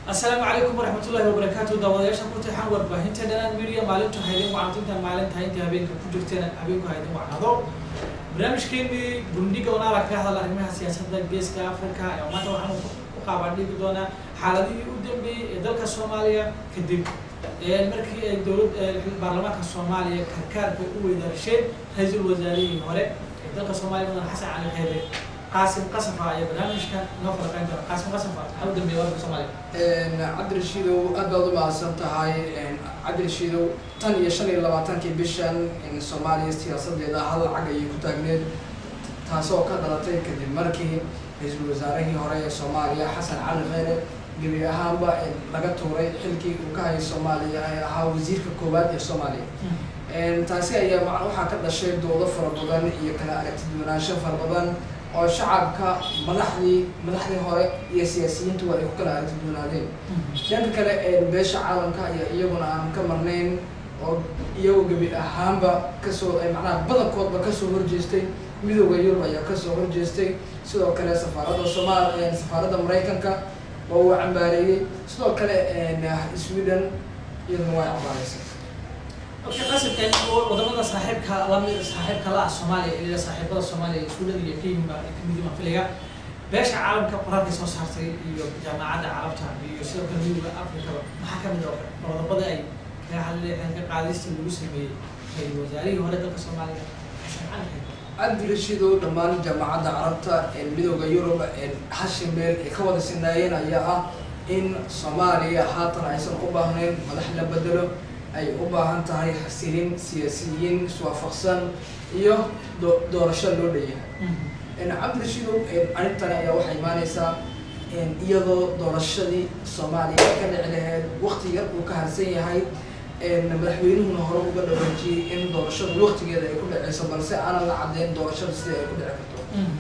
asalaamu calaykum waraxmat ullahi wabarakaatu daawadayaasha ku tixan warbaahinta dhanaan media maalintu haydin wacnatinta maalinta inta habeenka ku jirteen habeenku haydin wacnado barnaamijkeenii gundhiga oon arag ka hadal arrimaha siyaasadda geeska africa ee maanta waxaanu ku qaabandhigi doonaa xaaladihii u dambeeyey ee dalka soomaaliya kadib markii ay dowlad baarlamaanka soomaaliya karkaarka u weydaarsheen ra-iisul wasaarihii hore ee dalka soomaaliya mudan xasan cali kheyre qaasim qasafa ayaa barnaamijka noo faraqeyn doona qaasim qasafa maxaa u dambeeya warka soomaaliya cabdirashiidow aad baad u mahadsan tahay cabdirashiidow tan iyo shan iyo labaatankii bishan soomaaliya siyaasadeeda hal lacag ayay ku taagneed taasoo ka dhalatay kadib markii ra-iisul wasaarihii hore ee soomaaliya xasan cali kheyre gebi ahaanba laga tuuray xilkii uu ka hayay soomaaliya ee ahaa wasiirka koowaad ee soomaaliya taasi ayaa waxaa ka dhashay doodo fara badan iyo kala aragtiduwanaansho fara badan oo shacabka madaxdii madaxdii hore iyo siyaasiyiintu waa ay ku kala aragtiduwanaadeen dhanka kale beesha caalamka ayaa iyaguna aan ka marnayn oo iyagoo gebi ahaanba kasoo macnaha badankoodba kasoo horjeestay midooda yurub ayaa kasoo horjeestay sidoo kale safaaradda somaal safaaradda maraykanka waa uu cambaareeyey sidoo kale sweden iyaduna waa cambaaraysay okay qasimkan wadamada saaxiibka lamid saaxiibka la ah soomaaliya iyo saaxiibada soomaaliya iskuulada iyo kenya ay kamid yihiin filiga beesha caalamka qoraalkay soo saartay iyo jaamacadda carabta iyo sidoo kale midowda afrikaba maxaa kamid oo qodobada ay kaga hadleen ka qaadista lagu sameeyey ra-iisul wasaarihii hore dalka soomaaliya xasan cali kheyre cabdirashiidow dhammaan jaamacadda carabta midooda yurub hashi meel ay ka wada sinaayeen ayaa ah in soomaaliya haatan aysan u baahnayn madax la bedelo ay u baahan tahay xasilin siyaasiyiin iswaafaqsan iyo doorasho loo dhanyahay cabdirashiidow arrintani ayaa waxay imaaneysaa iyadoo doorashadii soomaaliya ka dhici laheyd wakti yar uu ka harsan yahay madaxweynuhuna hore uga dhawaajiyey in doorashada waktigeeda ay ku dhaceyso balse aanan la caddeyn doorashada sida ay ku dhici karto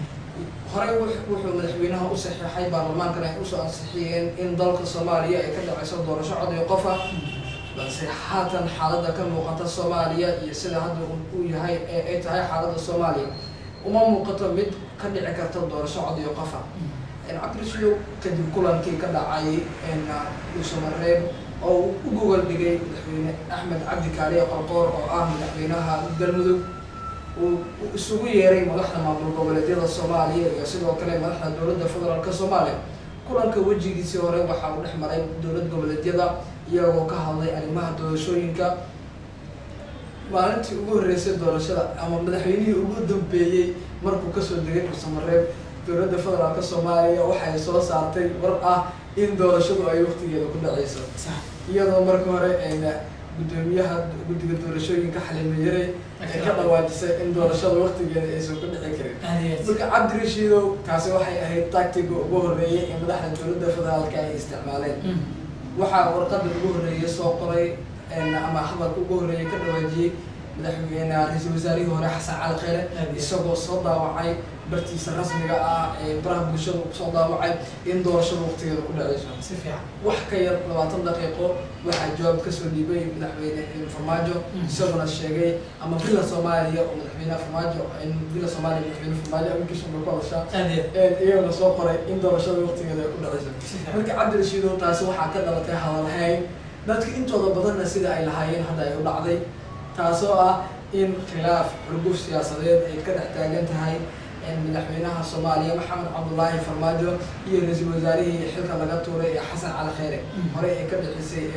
horey wuxuu madaxweynaha u saxiixay baarlamaankana ay usoo ansixiyeen in dalka soomaaliya ay ka dhaceyso doorasho cod iyo qofa balse haatan xaaladda ka muuqata soomaaliya iyo sida hadda uu yahay ee ay tahay xaaladda soomaaliya uma muuqato mid ka dhici karta doorasho cod iyo qofa cabdirashidow kadib kulankii ka dhacay dhuusamareeb oo u gogol dhigay madaxweyne axmed cabdi kaaliye qorqoor oo ah madaxweynaha galmudug uu isugu yeeray madaxda maamul goboleedyada soomaaliya iyo sidoo kale madaxda dowladda federaalka soomaaliya kulanka wejigiisii hore waxa uu dhex maray dowlad goboleedyada iyagoo ka hadlay arrimaha doorashooyinka maalintii ugu horreysay doorashada ama madaxweynihii ugu dambeeyey markuu kasoo degay dhuusamareeb dowladda federaalka soomaaliya waxay soo saartay war ah in doorashadu ay waktigeeda ku dhaceyso iyadoo marka hore guddoomiyaha guddiga doorashooyinka xalime yare ay ka dhawaajisay in doorashada waktigeeda aysan ku dhici karin marka cabdirashiidow taasi waxay ahayd tactiga ugu horreeyay ee madaxda dowladda federaalka ay isticmaaleen waxaa warqada ugu horreeyay soo qoray ama hadalka ugu horreeyay ka dhawaajiyey madaxweyne ra-iisul wasaarihii hore xasan cali kheyre isagoo soo daawacay bartiisa rasmiga ah ee baraha bulshada kusoo daawacay in doorashada waktigeeda ku dhaceyso si fiican wax ka yar labaatan daqiiqo waxaa jawaab kasoo dhiibay madaxweyne farmaajo isaguna sheegay ama villa soomaaliya oo madaxweyneha farmaajo in villa soomaaliya madaxweyne farmaajo aminkiisa ba ku hadashaa iyaguna soo qoray in doorashada waktigeeda ay ku dhaceyso marka cabdirashiidow taasi waxaa ka dhalatay hadalhayn dadka intooda badanna sida ay lahaayeen hadda ay u dhacday taasoo ah in khilaaf xurguf siyaasadeed ay ka dhex taagan tahay madaxweynaha soomaaliya maxamed cabdullaahi farmaajo iyo ra-iisul wasaarihii xilka laga tuuray ee xasan cali kheyre horey ay ka dhexisay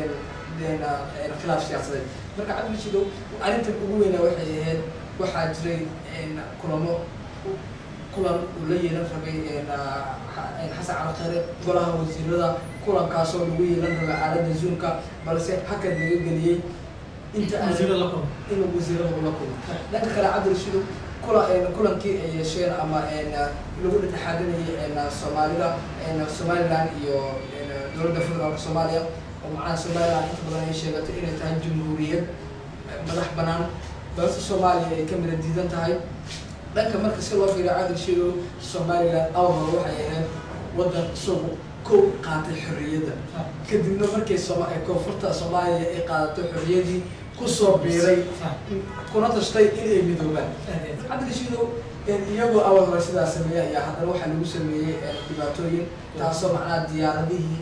khilaaf siyaasadeed marka cabdirashiidow arrintan ugu weynaa waxay ahayd waxaa jiray kulamo kulan uu la yeelan rabay xasan cali kheyre golaha wasiirada kulankaasoo lagu yeelan rabay aaladda zoomka balse hakad laga geliyey inta in wasiirada ula kulmo dhanka kale cabdirashiidow kula kulankii ay yeesheen ama lagu dhexaadinayay soomaalida somaliland iyo dowladda federaalka soomaaliya oo macnaha somaliland inta badan ay sheegatay inay tahay jamhuuriyad madax banaan balse soomaaliya ay ka mida diidan tahay dhanka marka si loo fiiriyo cabdirashiidow somaliland awr hore waxay ahayd waddan isagu kow qaatay xorriyadda kadibna markay koonfurta soomaaliya ay qaadato xorriyadii kusoo biiray kuna tashtay inay midoobaan cabdirashiidow iyagoo awal hore sidaa sameeyey ayaa haddana waxaa lagu sameeyey dhibaatooyin taasoo macnaha diyaaradihii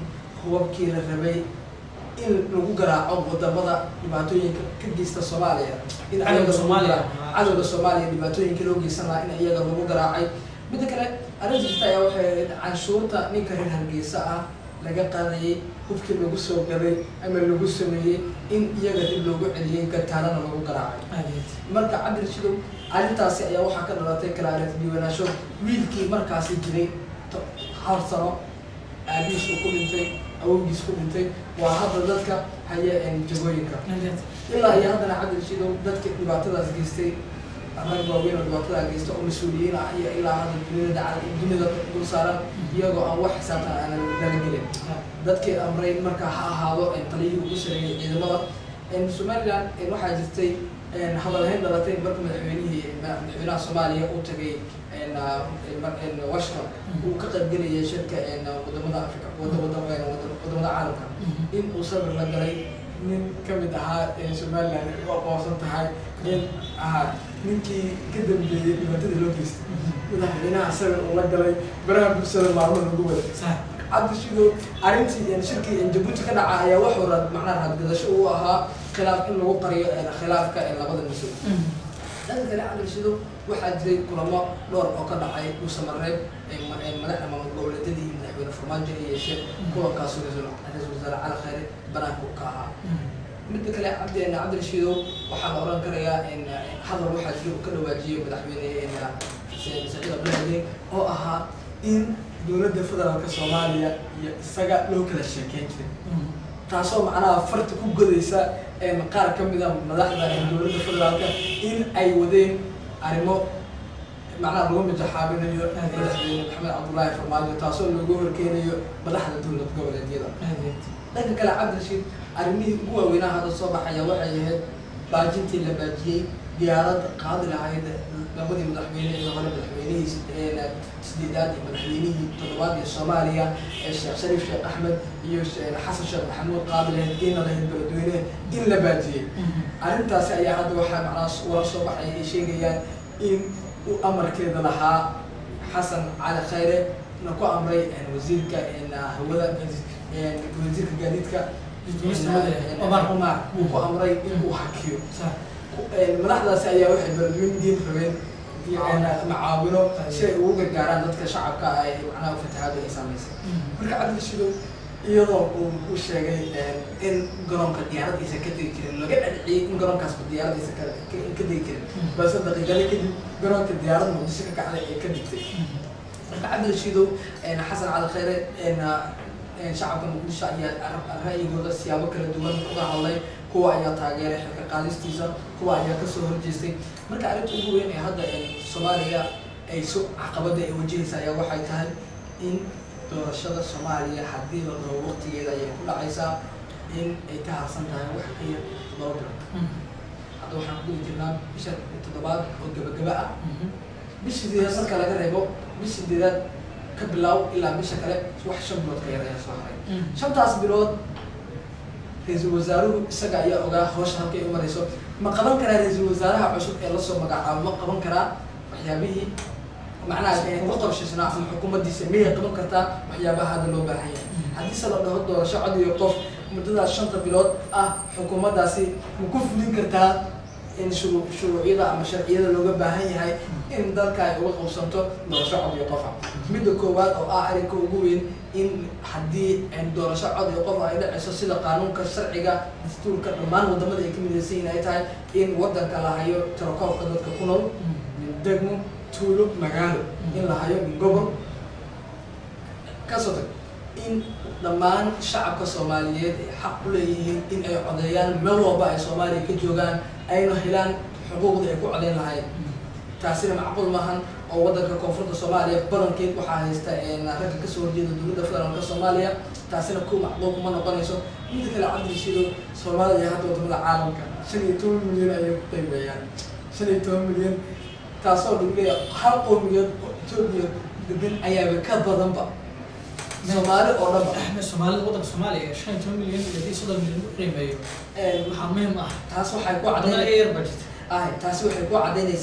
hubabkii la rabay in lagu garaaco wadamada dhibaatooyinka ka geysta soomaaliya in Cadowga ayaga lagu Soomaaliya. garaaco- cadowga soomaaliya dhibaatooyinka loo geysan lahaa in iyaga lagu garaacay midda kale arrinta jirta ayaa waxay ahayd canshuurta ninka reer hargeysa ah laga qaadayay hubkii lagu soo gaday ama lagu sameeyey in iyaga dib loogu celiyey gataanana lagu garaacay aad iyo aad marka cabdir shidow arrintaasi ayaa waxaa ka dhalatay kala aragti diiwaanaasho wiilkii markaasi jiray to- hal sano aabihiis uu ku dhintay awowgiis ku dhintay waa hadda dadka haya een jagooyinka aad iyo aad ilaa iyo haddana cabdir shidow dadka dhibaatadaas geystay rag waaweyn oo dhibaatada geysta oo mas-uuliyiin ah iyo ilaa hadda dunida daca- dunida dul saaran iyagoo aan wax xisaabtan aanan dala gelin dadkii amray marka ha ahaado een taliyihii ugu sareeyay ciidamada een somaliland een waxaa jirtay een hadalhayn dhalatay marka madaxweynihii ma- madaxweynaha soomaaliya uu tagay een ah, een mar- een washington uu ka qaybgelayay shirka een wadamada africa wada wada een wada- wadamada caalamka in uu sabir la galay nin ka mid ahaa een somaliland ay u aqoonsan tahay in ahaa ninkii ka dambeeyey dhibaatadii loo geystay madaxweynaha sabir uu la galay baraha bulshada maalmo lagu waday sax cabdi shidow arrintii een shirkii een jabuuti ka dhaca ayaa wuxuu ra macnaha raadgadasho uu ahaa khilaaf in lagu qariyo een khilaafka een labada mas-uul dhanka kale cabdi shidow waxaa jiray kulamo dhowr oo ka dhacay dhuusamareeb een ma- een madaxda maamul goboleedyadii iyo madaxweyne farmaajo ay yeesheen kulankaasoo ra-iisul ra-iisul wasaare cali khayre banaanka u ka ahaa midda kale cabdi een cabdi shidow waxaa la oran karayaa in hadal waxaa jira uu ka dhawaajiyey madaxweyne een Saciid Saciid Abdulaahi oo ahaa in dowladda federaalka soomaaliya iyo isaga loo kala sheekeyn jiray taasoo macnaha farta ku godaysa een qaar ka mid a madaxda ee dowladda federaalka in ay wadeen arrimo macnaha lagu mijaxaabinayo madaxweyne maxamed cabdullaahi farmaajo taasoo loogu horkeenayo madaxda dowlad goboleedyada aad iyo aad dhanka kale cabdirashiid arrimihii ugu waaweynaa hadda soo baxaya waxay ahayd baajintii la baajiyey diyaarad qaadi lahayd labadii madaxweyne ee hore madaxweynihii sid- een sideedaad iyo madaxweynihii toddobaad ee soomaaliya ee sheekh shariif sheekh axmed iyo she- xasan sheekh maxamuud qaadi lahayd geena lahayd beledweyne in la baajiyey arrintaasi ayaa hadda waxaa macnaha wara soo baxaya ay sheegayaan in uu amarkeeda lahaa xasan cali khayre na ku amray een wasiirka een hawada een wasiirka gaadiidka Wasiirka hawada, een Omar. Omar uu ku amray in uu hakiyo sax een madaxdaasi ayaa waxay beledweyne diin rabeen iyo een macaawino si ay ugu gargaaraan dadka shacabka ah ee macnaha fatahaadu ay saameysay marka cabdi shidow iyadoo uu u sheegay een in garoonka diyaarad aysan ka degi karin laga dhadhiciyey in garoonkaasba diyaarad aysan ka ka- ka degi karin balse daqiiqado kadib garoonka diyaarad muqdisho ka kacday ee ka digtay marka cabdi shidow een xasan cali khayre een een shacabka muqdisho ayaa ar- ra'yigooda siyaabo kala duwan uga hadlay kuwa ayaa taageeray xilka qaadistiisa kuwa ayaa kasoo horjeestay marka arrinta ugu weyn ee hadda een soomaaliya ay so caqabada ay wajahaysa ayaa waxay tahay in doorashada soomaaliya haddii la dhaho waqtigeeda ayay ku dhacaysaa in ay ka harsan tahay wax ka yar laba bilood hadda waxaan ku guda jirnaa bisha toddobaad oo gabagaba ah bisha sideedaad marka laga reebo bisha sideedaad ka bilaaw ilaa bisha kale wax shan bilood ka yar ayaa soo haray shantaas bilood ra-iisul wasaaruhu isaga ayaa ogaa hawsha halkay u marayso ma qaban karaa ra-iisul wasaaraha cusub ee lasoo magacaabo ma qaban karaa waxyaabihii macnaha ee ugu qorshaysnaa ama xukuumaddiisa miyay qaban kartaa waxyaabaha hadda loo baahan yahay haddiise la dhaho doorasho cod iyo qof muddadaas shanta bilood ah xukuumaddaasi ma ku fulin kartaa in shuruu shuruucyada ama sharciyada looga baahan yahay in dalka ay uga qabsanto doorasho cod iyo qofa midda koowaad oo ah arrinka ugu weyn in haddii doorasho cod iyo qof ay dhacayso sida qaanuunka sharciga dastuurka dhammaan wadamada ay ka midaysan yihin ay tahay in wadanka la hayo tirakoobka dadka ku nool min degmo tuulo magaalo in la hayo min gobol kasoo tag in dhammaan shacabka soomaaliyeed ay xaq u leeyihiin in ay codeeyaan meel walba ay soomaaliya ka joogaan ayna helaan xuquuqdii ay ku codeyn lahayn taasina macquul maahan oo wadanka koonfurta soomaaliya badankeed waxaa haysta ragga kasoo horjeeda dowladda federaalka soomaaliya taasina ku macquul kuma noqonayso midda kale cabdirashiido soomaaliya hadda wadamada caalamka shan iyo toban milyan ayay ku qiimeeyaan shan iyo toban milyan taasoo lagu leeyahay hal qowmiyeed oo etoobiya degan ayaaba ka badanba soomaali oo dhanba axmed soomaalida waddanka soomaaliya shan iyo toban milyan iyo hadii soddon milyan u qiimeeyo waxaa muhiim ah taas waxay ku wadamada caddayn iga yar budget ah taasi waxay ku caddaynaysaa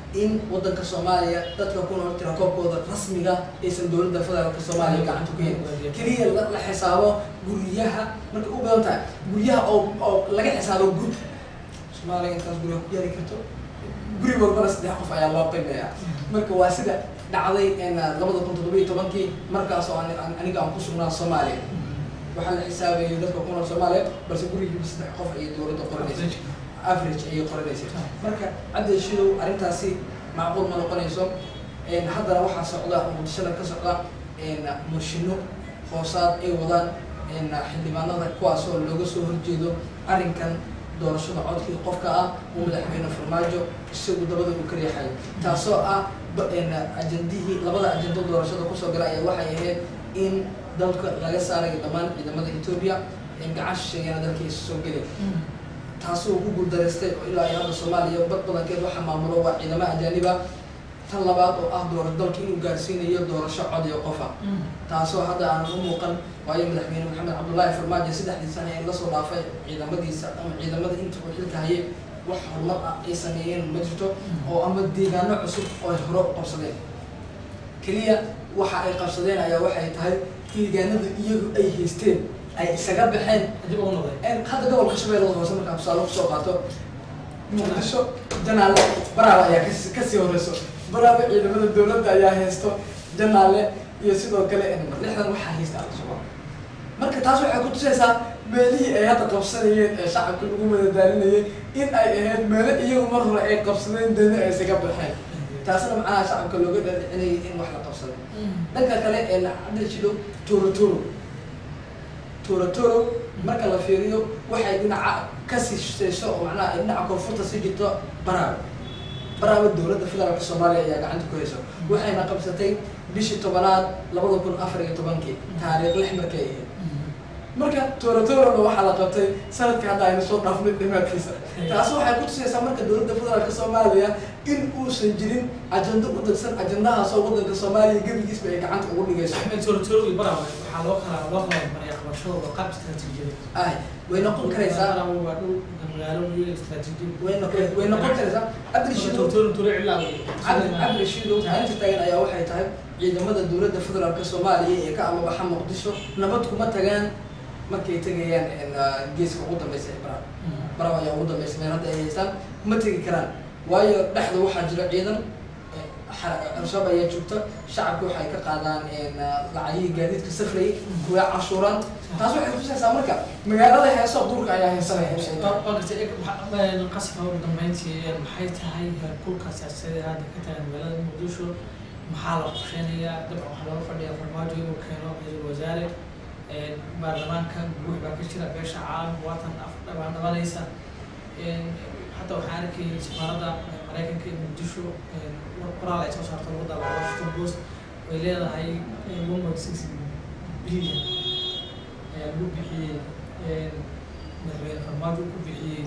in wadanka soomaaliya dadka ku nool tirakoobkooda rasmiga aysan dowladda federaalka soomaaliya gacanta ku hayn keliya la la xisaabo guryaha markay u badan tahay guryaha oo oo laga xisaabo gud soomaaliya intaas guryaha ku yaali karto guri walbana saddex qof ayaa loo qiimeeyaa marka waa sida dhacday labada kun toddoba iyo tobankii markaas oo ani- ani- aniga aan ku sugnaa soomaaliya waxaa la xisaabayay dadka ku nool soomaaliya balse gurigiiba saddex qof ayay dowladda qoranaysa average ayay qoranaysa marka cabdi shidow arrintaasi macquul ma noqonayso Een, haddana waxaa socda muqdishada ka socda een, murshino hoosaad ay wadaan een, xildhibaanada kuwaasoo looga soo horjeedo arrinkan doorashada codkii qofka ah uu madaxweyne farmaajo isagu dabada uu ka riixayo taasoo ah ba- een, ajandihii labada ajando doorashada kusoo gala ayaa waxay ahayd in dalka laga saarayo dhammaan ciidamada etoobiya in gacan shisheeyana dalkiisa soo gelin taasoo ku guuldareystay oo ilaa iyo hadda soomaaliya bad badankeed waxa maamulo waa ciidamo ajaaniba tan labaad oo ah doora dalka inuu gaarsiinayo doorasho cod iyo qofa taasoo hadda aanan u muuqan waayo madaxweyne maxamed cabdullaahi farmaajo saddexdii sane ee lasoo dhaafay ciidamadiisa ama ciidamada inta uu xilka hayay wax horumar ah ay sameeyeen ma jirto oo ama deegaano cusub oo ay hore u qabsadeen keliya waxa ay qabsadeen ayaa waxay tahay deegaanada iyagu ay haysteen ay isaga baxeen dib ugu noqday Een, hadda gobolka shabeellada hoose markaan tusaale kusoo qaato muqdisho janaale baraaba ayaa kasi- kasii horeyso baraaba ciidamada dowladda ayaa haysto janaale iyo sidoo kale een, lixdan waxaa haysta al-shabaab marka taas waxay ku tusaysaa meelihii ay hadda qabsanayeen ee shacabka lagu madadaalinayay in ay ahayd meelo iyagu mar hore ay qabsadeen dana ay isaga baxeen taasna macnaha shacabka looga dhaadhicinayay in wax la qabsaday dhanka kale ee cabdil jido toro toro toro toro marka la fiiriyo waxay dhinaca kasii shishayso oo macnaha ay dhinaca koonfurta sii jirto baraaba baraaba dowladda federaalka soomaaliya ayaa gacanta ku hayso waxayna qabsatay bishii tobanaad labada kun afar iyo tobankii taariikh lix markay ahayd marka toro torona waxaa la qabtay sanadka hadda aynu soo dhaafnay dhimaadkiisa taasi waxay ku tusaysaa marka dowladda federaalka soomaaliya in uusan jirin ajando u dagsan ajandahaasoo wadanka soomaaliya gebigiisba ay gacanta ugu dhigayso axmed torotoro iyo barawa waxaa loo kala loo kala mariyaa qabashadooda qaab istaraatiijiyada ay way noqon karaysaa Barawa waa dhul magaalo iyo istaraatiijiyad way noqon way noqon karaysaa cabdirashiid torotoro toro cilaa wey cabdi cabdirashiid arrinta taagan ayaa waxay tahay ciidamada dowladda federaalka soomaaliya ee ka amabaxa muqdisho nabad kuma tagaan markay tegayaan een, ah, geeska ugu dambeysa ee baraab baraab ayaa ugu dambeysa meel hadda ay haystaan ma tegi karaan waayo dhexda waxaa jira ciidan eh, xa- al-shabaab ayaa joogta shacabka waxay ka qaadaan een, ah, lacagihii gaadiidka safrayay kuwa cashuuraan taas waxay kutusaysaa marka magaalada heeso duurka ayaa haysanaya qasabka ugu dambeyntii maxay tahay heerkulka siyaasadeed hadda ka tagan magaalada muqdisho maxaa la qorsheynayaa dabcan waxaa looga fadhiyaa farmaajo inuu keeno ra-iisul wasaare baarlamaanka guux baa ka jira beesha caalam waatan af dhabaan dhabanaysa hadda waxaan arkayay safaaradda maraykanka ee muqdisho qoraal ay soo saarto lagu daba washington post way leedahay one point six billion ayaa lagu bixiyey madaxweyne farmaajo ku bixiyey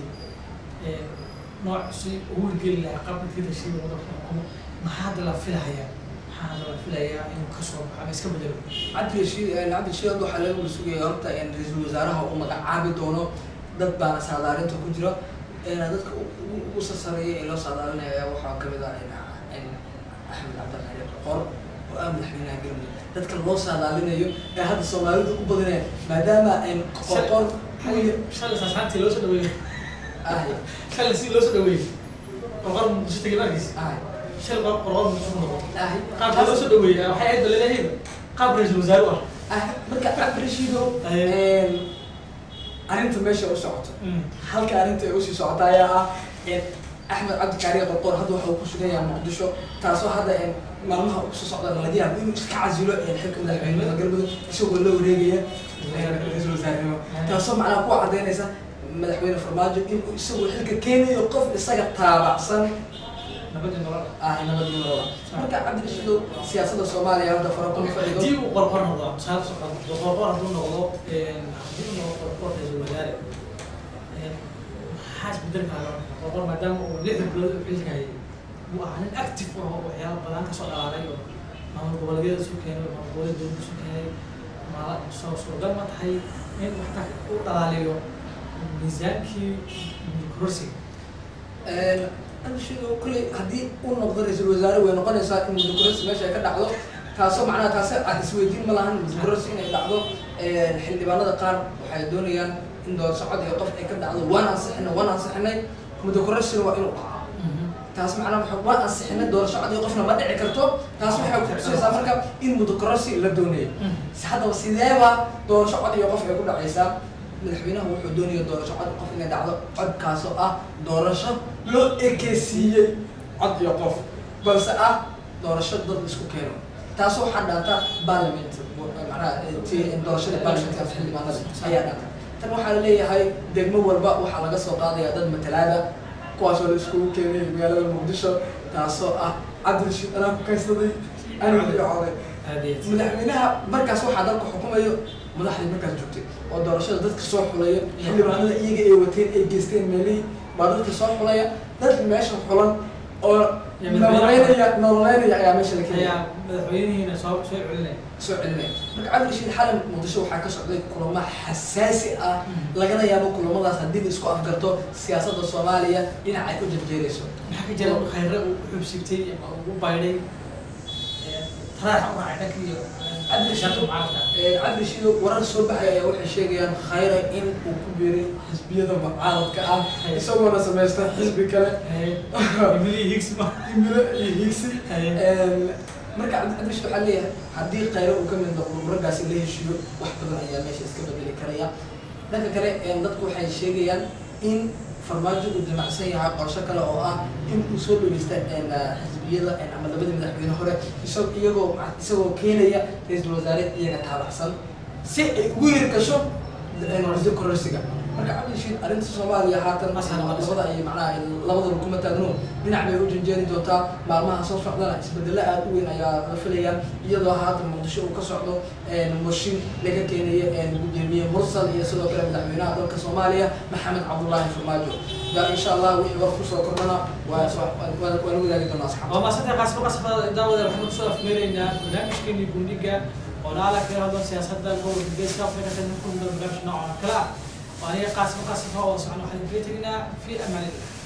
nooc si ugu hirgeli lahaa qaabka tirashiida wadanka xukumo maxaa hadda la filayaa maxaa hadda la filayaa inuu kasoo baxo ama iska bedelo cabdirashiid cabdirashiid hadda waxaa laga wada sugaya horta in ra-iisul wasaaraha uu magacaabi doono dad baana saadaalinta ku jiro een dadka u- ugu- ugu sasareeya ee loo saadaalinaya ayaa waxaa kamid ah in in axmed cabdilqadir qor oo ah madaxweynaha galmudug dadka loo saadaalinayo ee hadda soomaalidu u badaneen maadaama in qoqor shalay saasaantii loo soo dhaweeyey ahy shalay si loo soo dhaweeyey qorqor muqdisho tegay markiis ahy shalay qor qorqor muqdisho ku noqotay ahy qaabka loo soo dhaweeyey waxay ahayd balaleeyahay qaab ra-iisul wasaare u ah ahy marka cabdirashiido Aye. een arrinta meesha u socoto halka arrinta ay usii socota ayaa ah in axmed cabdi kaariye qorqor hadda waxa uu ku sugan yahay muqdisho taasoo hadda in maalmaha uu kusoo socda laga yaabo inuu iska casilo ee xilka madaxweynimada galmudug isagoo la wareegaya ra-iisul wasaarnimo taasoo macnaha kuwa cadaynaysa madaxweyne farmaajo inuu isagoo xilka keenayo qof isaga taabacsan nabadii nolol ah nabadnimada marka cabdirashiido siyaasadda soomaaliya hadda fara kuma fadhido haddii uu qorqor noqdo tusaale soo qaado qorqor hadduu noqdo haddii uu noqdo qorqor ra-iisul wasaare maxaa isbedeli karaa qorqor maadaama uu lixda bilood u xilka hayay uu ahaa nin active ah oo waxyaaba badan kasoo dhalaalay oo maamul goboleedyada isu keenay oo maamul goboleed dowladda isu keenay maala soo suuragal ma tahay in waxta u dhalaaliyo miisaankii kursiga cabdirashiid oo kolley haddii uu noqdo ra-iisul wasaare way noqonaysaa in mudukurasi meesha ay ka dhacdo taasoo macnaha taasi aan isweydiin ma lahan mudukurasi inay dhacdo xildhibaanada qaar waxay doonayaan in doorasho cod iyo qof ay ka dhacdo waan ansixinay waan ansixinay mudukurasina waa inuu dhaco taas macnaha waxa waan ansixinay doorasho cod iyo qofna ma dhici karto taas waxay kutusaysaa marka in mudukurasi la doonayo haddaba sideeba doorasho cod iyo qof ay ku dhacaysaa madaxweynaha wuxuu doonaya doorasho cod qof inay dhacdo codkaasoo ah doorasho loo ekeysiiyey cod iyo qof balse ah doorasho dad isku keeno taas waxaa dhaanta parliament macnaha doorashada parliamentka xildhibaanada ayaa dhaanta tan waxaa laleeyahay degmo walba waxaa laga soo qaadaya dad matalaada kuwaasoo la iskugu keenay magaalada muqdisho taasoo ah cabdirashiid anaa ku kaysaday aniga iyo coday madaxweynaha markaas waxaa dalka xukumayo madaxdii markaas joogtay oo doorashada dadka soo xulaya xildhibaanada iyaga ay wateen ay geysteen meelihii baa dadka soo xulaya dad meesha xulan oo nololeynaya nololeynaya ayaa meesha la keenaya madaxweynihiina soo soo celinaya soo celinaya marka cabdirashiid xalan muqdisho waxaa ka socday kulamo xasaasi ah lagana yaabo kulamadaas haddii la isku afgarto siyaasadda soomaaliya dhinac ay u jarjeerayso maxaa ka jira khayre uu xubsigtay ama uu baydhay taraaxa u raacay dhanka iyo cabdirashiid mucaaradka cabdirashiid warar soo baxay ayaa waxay sheegayaan khayra in uu ku biiray xisbiyada mucaaradka ah isagoona samaysta xisbi kale emily higgs ma imilo iyo higsi marka cabdirashiid waxaa leeyahay haddii khayro uu ka mid noqdo raggaasi la heshiiyo wax badan ayaa meesha iska bedeli karaya dhanka kale dadku waxay sheegayaan in farmaajo uu damacsan yahay qorsho kale oo ah in uu soo dhaweysta xisbiyada ama labadii madaxweyne hore isag iyagoo isagoo keenaya ra-iisul wasaare iyaga taabacsan si ay ugu yiri gasho muddo kororsiga marka cabdirashiid arrinta soomaaliya haatan labada ay macnaha labadaba kuma taagno dhinac bay u janjeeri doontaa maalmaha soo socdana isbedelo aada u weyn ayaa la filaya iyadoo haatan muqdisho uu ka socdo mooshin laga keenayo gudoomiye mursal iyo sidoo kale madaxweynaha dalka soomaaliya maxamed cabdullaahi farmaajo ya insha allah wixii war kusoo kordhana waa waa la wadaagi doonaa asxaabta waa maasanta qaasba qasba daawada waxaan kusoo afmeeraynaa barnaamijkeeni gundhiga oo naala kaga hadlo siyaasadda gobolka geeska afrika tan ku muddo barnaamij noocan oo kale ah وأنا قاسم قاسم هو سبحانه وتعالى في أمان الله